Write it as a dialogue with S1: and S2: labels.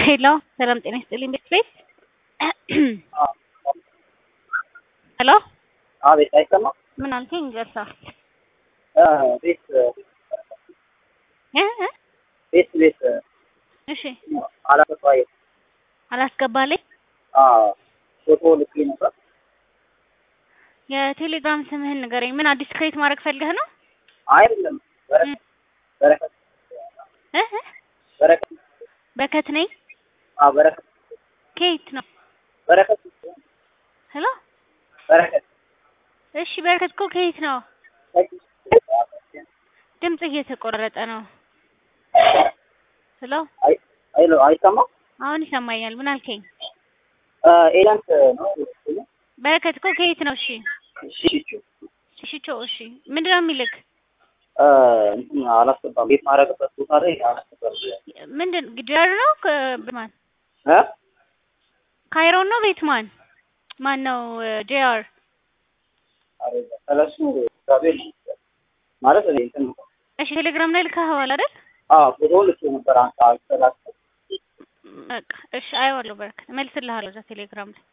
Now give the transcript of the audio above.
S1: ሄሎ ሰላም ጤና ይስጥልኝ ቤት ቤት ሄሎ
S2: አቤት አይሰማም።
S1: ምን አልከኝ? ገርሳ
S2: ቤት
S1: እ እ
S2: ቤት ቤት
S1: እሺ
S2: አላገባኝ
S1: አላስገባልኝ።
S2: ፎቶ ልክ ነበር።
S1: የቴሌግራም ስምህን ንገረኝ። ምን አዲስ ክሬት ማድረግ ፈልገህ ነው?
S2: አይደለም በረከት በረከት
S1: እ እ
S2: በረከት
S1: በረከት ነኝ።
S2: አዎ በረከት
S1: ከየት ነው?
S2: በረከት
S1: ሄሎ
S2: በረከት
S1: እሺ በረከት እኮ ከየት ነው? ድምጽ እየተቆረጠ ነው። ሄሎ
S2: አይ አይሎ አይሰማም።
S1: አሁን ይሰማኛል። ምን አልከኝ?
S2: ኤላንት ነው
S1: በረከት እኮ ከየት ነው? እሺ
S2: ሽቹ
S1: ሽቾ እሺ ምንድን ነው የሚልክ?
S2: እንትን አላስገባም። ቤት ማድረግበት ቦታ ላይ አላስገባም።
S1: ምንድን ግዳር ነው? ከማን
S2: እ
S1: ካይሮን ነው? ቤት ማን ማን ነው? ጄአር
S2: ስለሱ ጋቤል ማለት እኔ እንትን
S1: እሺ ቴሌግራም ላይ ልካኸዋል አይደል?
S2: አዎ ፎቶ ልክ ነበር። አንተ አልተላከ
S1: በቃ እሺ አየዋለሁ። በረከት እመልስልሃለሁ እዛ ቴሌግራም ላይ